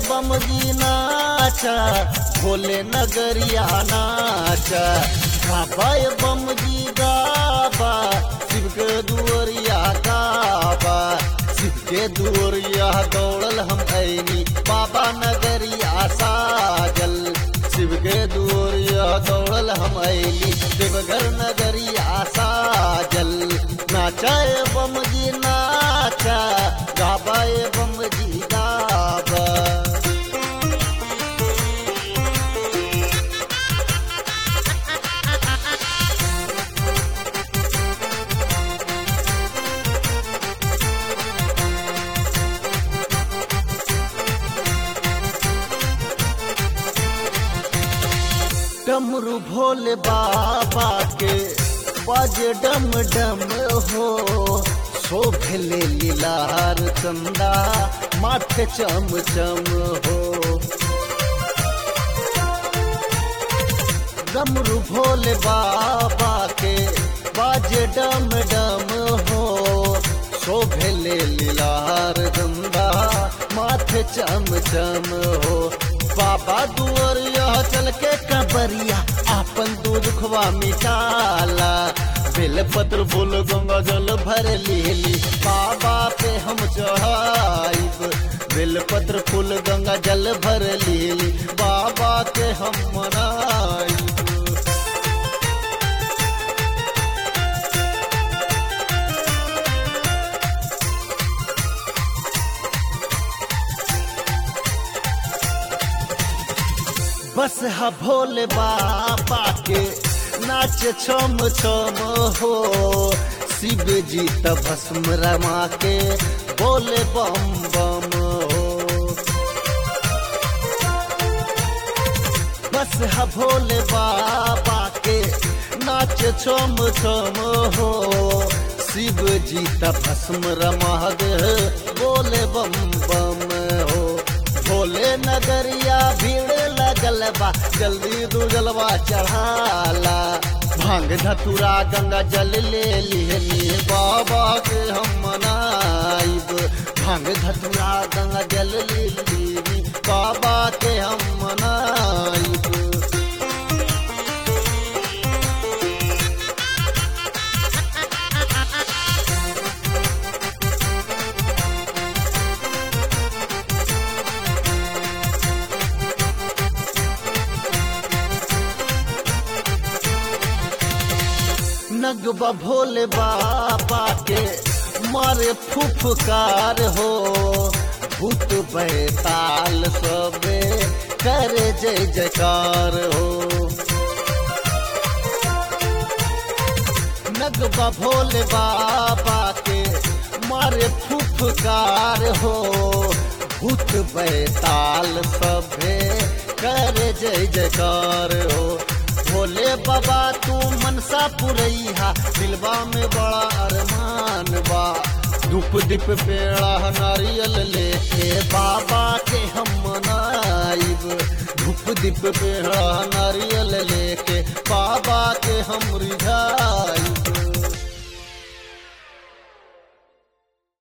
बम जी नाचा भोले नगरिया नाचा गाबाए बम जी गाबा शिव के दुअरिया गाबा शिव के दुअरिया दौड़ल हम ऐनी बाबा नगरिया साजल शिव के दुअरिया दौड़ल हम ऐली देवघर नगरिया साजल नाचाए बम जी नाचा गाबाए बम जी गाबा डमरू भोले बाबा के बाजे डम डम हो शोभले लीलार चंदा माथे चम चम हो डमरू भोले बाबा के बाजे डम डम हो शोभले लीलार चंदा माथे चम चम हो बाबा दुअरिया चल के कबरिया आपन दूध खुआ मिटाला बेल पत्र फूल गंगा जल भर लेली बाबा पे हम चढ़ाइब बेल पत्र फूल गंगा जल भर लेली बाबा के हम मनाइब बस हा भोले बाबा के नाच छम छम हो शिव जी त भस्म रमा के बोले बम बम हो बस हा भोले बाबा के नाच छम छम हो शिव जी त भस्म रमा दे बोले बम बम हो भोले नगरिया भीड़ लगल बा जल्दी दू जलवा चढ़ाला भांग धतुरा गंगा जल ले लिहनी बाबा के हम मनाइब भांग धतुरा गंगा जल ले लिहनी बाबा के हम मनाइब नगबा भोले बाबा के मारे फुफकार हो भूत बैताल सबे करे जय जयकार हो नगबा भोले बाबा के मारे फुफकार हो भूत बैताल सबे करे जय जयकार हो भोले बाबा तू मनसा पुरैहा दिलबा में बड़ा अरमान बा धूप दीप पेड़ा नारियल लेके बाबा के हम मनाइब धूप दीप पेड़ा नारियल लेके